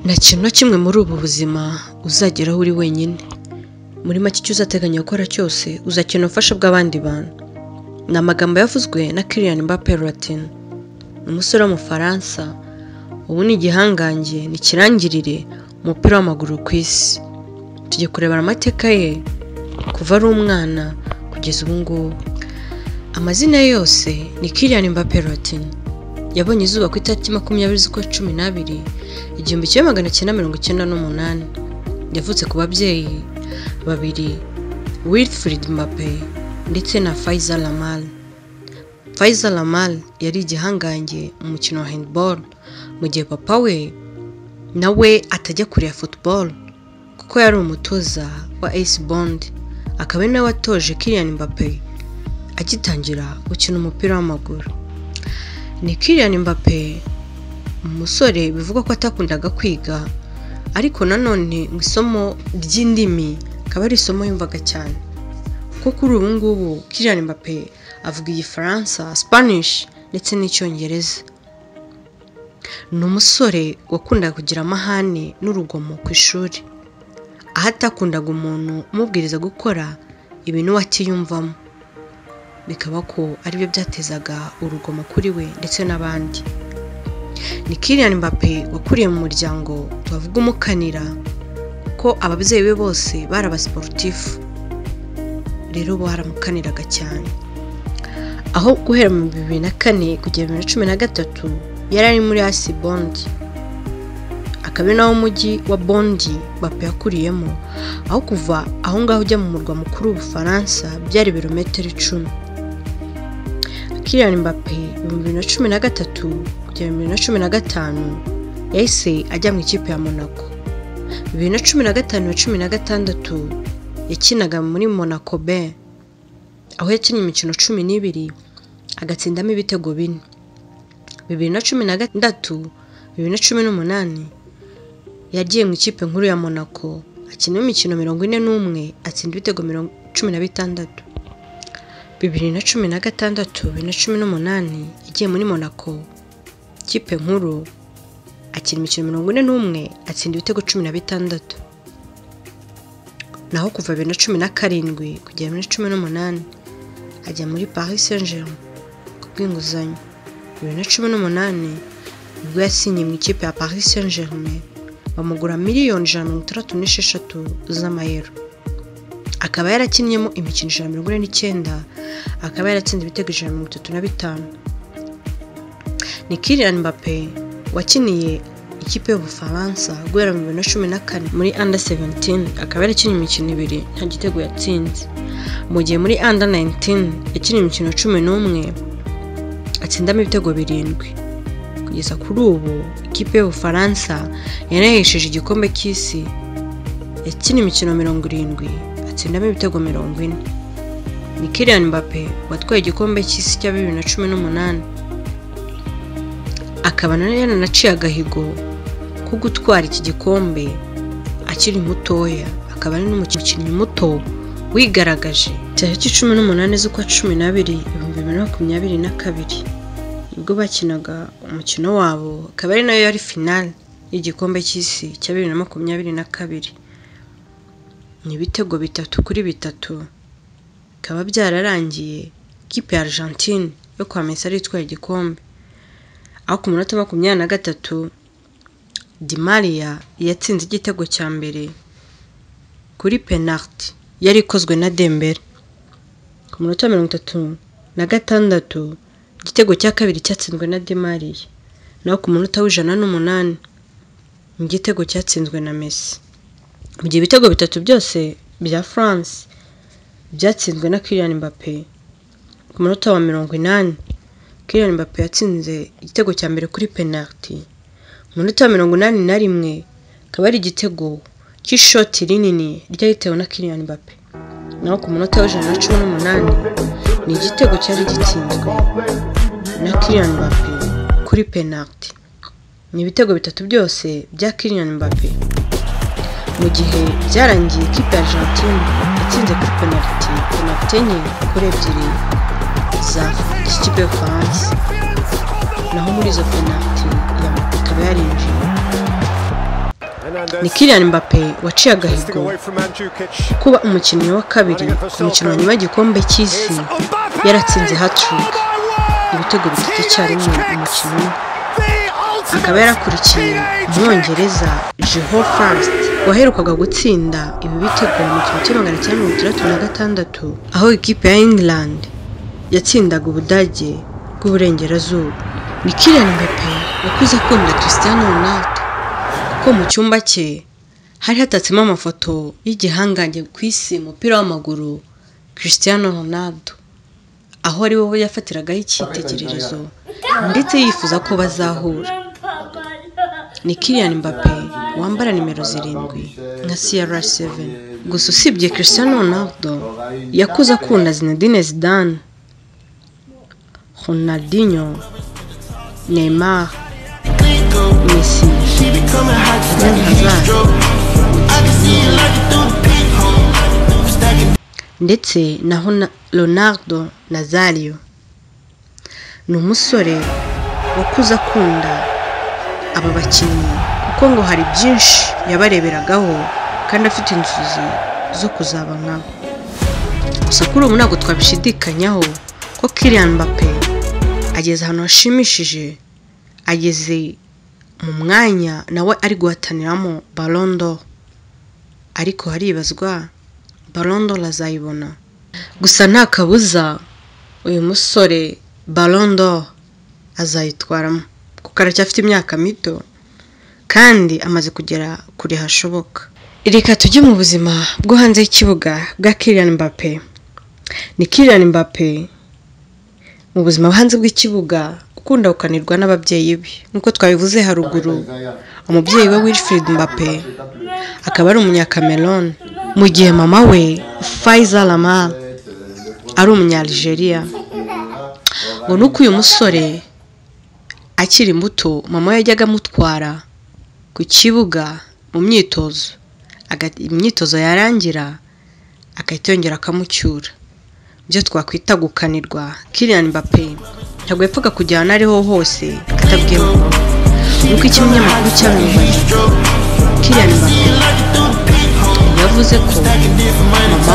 nta kintu na kimwe muri ubu buzima uzageraho uri wenyine muri make icyo uzateganya gukora cyose uzakenera ubufasha bw'abandi bantu ni amagambo yavuzwe na kiriyani mbappe latin umusore w'umufaransa ubu ni igihangange ni ikirangirire umupira w'amaguru ku isi tujye kurebana amateka ye kuva ari umwana kugeza ubu ngubu amazina ye yose ni kiriyani mbappe latin yabonye izuba ku itariki makumyabiri z'ukwa cumi n'abiri igihumbi kimwe magana cyenda mirongo icyenda n'umunani yavutse ku babyeyi babiri wilfrid mbappe ndetse na fayiza lamal fayiza lamal yari igihangange mu mukino wa handball mu gihe papa we nawe atajya kureba football kuko yari umutoza wa ace bond akaba ari nawe watoje kiriyan mbappe agitangira gukina umupira w'amaguru ni kiriyan mbappe umusore bivugwa ko atakundaga kwiga ariko nanone mu isomo ry'indimi akaba ari isomo yumvaga cyane ko kuri ubu ngubu kiriyan mbappe avuga igifaransa spanish ndetse n'icyongereza ni umusore wakundaga kugira amahane n'urugomo ku ishuri aho atakundaga umuntu umubwiriza gukora ibintu we atiyumvamo bikaba ko aribyo byatezaga urugomo kuri we ndetse n'abandi ni kiriyani mbappe wakuriye mu muryango tubavuga umukanira kuko ababyeyi be bose bari abasiporutifu rero baramukaniraga cyane aho guhera mu bibiri na kane kugera bibiri na cumi na gatatu yari ari muri asi bondi akaba ari nawo mujyi wa bondi bape yakuriyemo aho kuva aho ngaho ujya mu murwa mukuru w'ubufaransa byari ibirometero icumi kiriyani mbappe ibihumbi bibiri na cumi na gatatu kugera bibiri na cumi na gatanu yahise ajya mu ikipe ya monaco bibiri na cumi na gatanu na cumi na gatandatu yakinaga muri monaco b aho yakinnye imikino cumi n'ibiri agatsindamo ibitego bine bibiri na cumi na gatandatu bibiri na cumi n'umunani yagiye mu ikipe nkuru ya monaco akinamo imikino mirongo ine n'umwe atsinda ibitego cumi na bitandatu bibiri na cumi na gatandatu bibiri na cumi n'umunani yagiye muri monaco ikipe nkuru akina imikino mirongo ine n'umwe atsinda ibitego cumi na bitandatu naho kuva bibiri na cumi na karindwi kugera bibiri na cumi n'umunani ajya muri paris saint germain ku bw'inguzanyo bibiri na cumi n'umunani ubwo yasinye mu ikipe ya paris saint germain bamugura miliyoni ijana na mirongo itandatu n'esheshatu z'amayero akaba yarakinnyemo imikino ijana na mirongo ine n'icyenda akaba yaratsinze ibitego ijana na mirongo itatu na bitanu ni kirian mbappe wakiniye ikipe y'ubufaransa guhera mu bibiri na cumi na kane muri under 17 akaba yarakinnye imikino ibiri nta gitego yatsinze mu gihe muri under 19 yakinnye imikino cumi n'umwe atsindamo ibitego birindwi kugeza kuri ubu ikipe y'ubufaransa yanahesheje igikombe cy'isi yakina imikino mirongo irindwi atsindamo ibitego mirongo ine ni kirian mbappe watwaye igikombe cy'isi cya bibiri na cumi n'umunani akaba yaranaciye agahigo ko gutwara iki gikombe akiri mutoya akaba ari n'umukinnyi muto wigaragaje tariki cumi n'umunani z'ukwa cumi n'abiri ibihumbi bibiri na makumyabiri na kabiri ubwo bakinaga umukino wabo akaba ari nayo yari finale y'igikombe cy'isi cya bibiri na makumyabiri na kabiri ni ibitego bitatu kuri bitatu bikaba byararangiye ikipe ya argentine yo kwa mesari itwaye igikombe aho ku minota makumyabiri na gatatu dimariya yatsinze igitego cya mbere kuri penaliti yari ikozwe na dembere ku minota mirongo itatu na gatandatu igitego cya kabiri cyatsinzwe na demariya naho ku munota w'ijana n'umunani ni igitego cyatsinzwe na mesi mu gihe ibitego bitatu byose bya france byatsinzwe na kirian mbappe ku munota wa mirongo inani kirian mbappe yatsinze igitego cya mbere kuri penaliti ku munota wa mirongo inani na rimwe akaba ari igitego cy'ishoti rinini ryahitewe na kirian mbappe naho ku munota w'ijana na cumi n'umunani ni igitego cyari gitsinzwe na Kylian Mbappe kuri penaliti ni ibitego bitatu byose bya Kylian Mbappe mu gihe byarangiye ikipe ya Argentine yatsinze kuri penaliti penaliti enye kuri ebyiri za ikipe y'Ubufaransa naho muri izo penaliti ikaba yarinjiye ni Kylian Mbappe waciye agahigo kuba umukinnyi wa kabiri ku mukinnyi w'igikombe cy'isi yaratsinze hat-trick ibitego bitatu icyarimwe umukino umwe akaba yarakurikiye umwongereza jeho fast waherukaga gutsinda ibi bitego mu kimwe cya magana cyenda mirongo itandatu na gatandatu aho ikipe ya england yatsindaga ubudage bw'uburengerazuba ni Kylian Mbappe wakuze akunda Cristiano Ronaldo kuko mu cyumba cye hari hatatsemo amafoto y'igihangange ku isi umupira w'amaguru Cristiano Ronaldo aho ari wowe yafatiragaho icyitegererezo ndetse yifuza ko bazahura ni Kylian Mbappe wambara nimero zirindwi nka CR7 gusa usibye Cristiano Ronaldo yakuze akunda Zinedine Zidane Ronaldinho Neymar Messi Eden Hazard ndetse na Hona- Ronaldo Nazario ni umusore wakuze akunda aba bakinnyi kuko ngo hari byinshi yabareberagaho kandi afite inzozi zo kuzaba nkabo gusa kuri ubu ntabwo twabishidikanyaho ko Kylian Mbappe ageze ahantu hashimishije ageze mu mwanya nawe ari guhataniramo Ballon d'Or ariko haribazwa Ballon d'Or azayibona gusa nta kabuza uyu musore Ballon d'Or azayitwaramo kuko aracyafite imyaka mito kandi amaze kugera kure hashoboka reka tujye mu buzima bwo hanze y'ikibuga bwa Kylian Mbappe ni Kylian Mbappe mu buzima bwo hanze bw'ikibuga ukunda gukanirwa n'ababyeyi be nk'uko twabivuze haruguru umubyeyi we Wilfried Mbappe akaba ari umunyakamerone mu gihe mama we Faiza Lamar ari umunyaligeria ngo nuko uyu musore akiri muto mama we yajyaga amutwara ku kibuga mu myitozo Aga- imyitozo yarangira agahita yongera akamucyura ibyo twakwita gukanirwa Kylian Mbappe ntabwo yapfaga kujyana aho ariho hose atabwiye mama we nk'uko ikinyamakuru cyabivuze Kylian Mbappe yavuze ko mama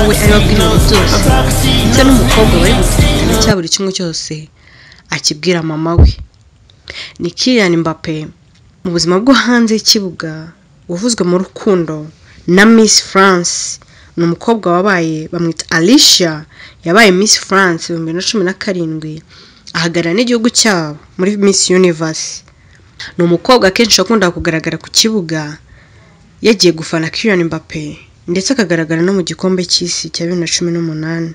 we ari we abwira ibintu byose ndetse n'umukobwa bari gufatana cya buri kimwe cyose akibwira mama we ni Kylian Mbappe mu buzima bwo hanze y'ikibuga wavuzwe mu rukundo na Miss France ni umukobwa wabaye bamwita Alicia yabaye Miss France ibihumbi bibiri na cumi na karindwi ahagarara n'igihugu cyabo muri Miss Universe ni umukobwa akenshi wakunda kugaragara ku kibuga yagiye gufana Kylian Mbappe ndetse akagaragara no mu gikombe cy'isi cya bibiri na cumi n'umunani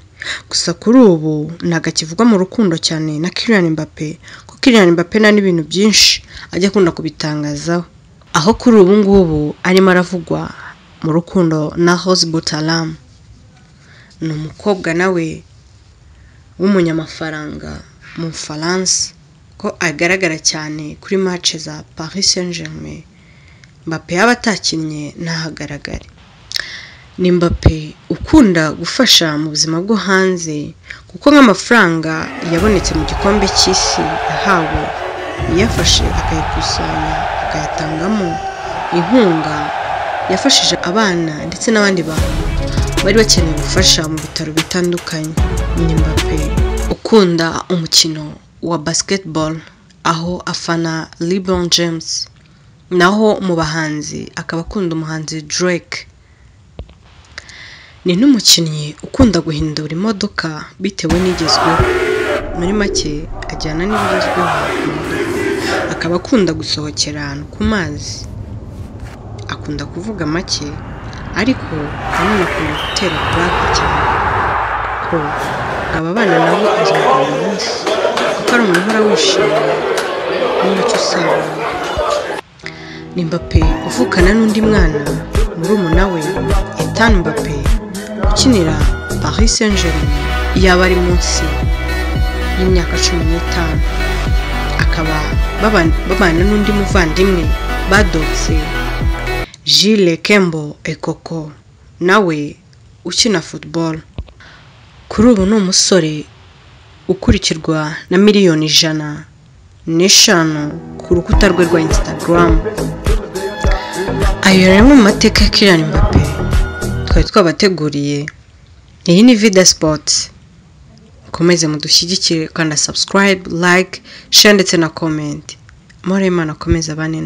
gusa kuri ubu ntabwo akivugwa mu rukundo cyane na Kylian Mbappe kuko Kylian Mbappe nta n'ibintu byinshi ajya akunda kubitangazaho aho kuri ubu ngubu arimo aravugwa mu rukundo na Rose Butalam ni umukobwa nawe w'umunyamafaranga mu Bufaransa ko agaragara cyane kuri match za Paris Saint-Germain Mbappe yaba atakinnye ntahagaragare ni Mbappe ukunda gufasha mu buzima bwo hanze kuko nk'amafaranga yabonetse mu gikombe cy'isi yahawe yafashe akayakusanya akayatangamo inkunga yafashije abana ndetse n'abandi bantu bari bakeneye ubufasha mu bitaro bitandukanye ni Mbappe ukunda umukino wa basketball aho afana LeBron James naho mu bahanzi akaba akunda umuhanzi Drake ni n'umukinnyi ukunda guhindura imodoka bitewe n'igezweho muri make ajyana n'ibigezweho mu modoka. akaba akunda gusohokera ahantu ku mazi akunda kuvuga make ariko nanone akunda gutera purake cyane ko aba abana nabo azagira umunsi kuko ari umuntu uhora wishimye n'umucyo usabana ni Mbappe uvukana n'undi mwana murumuna we Ethan Mbappe ukinira Paris Saint-Germain yaba ari munsi y'imyaka cumi n'itanu akaba baba- babana n'undi muvandimwe badotse Gilles Kembo Ekoko nawe ukina football kuri ubu ni umusore ukurikirwa na miliyoni ijana n'eshanu ku rukuta rwe rwa Instagram ayo yari amwe mu mateka ya Kylian Mbappe twari twabateguriye iyi ni vida sipoti mukomeze mudushyigikire kanda subscribe like share ndetse na comment amahoro y'imana akomeze abane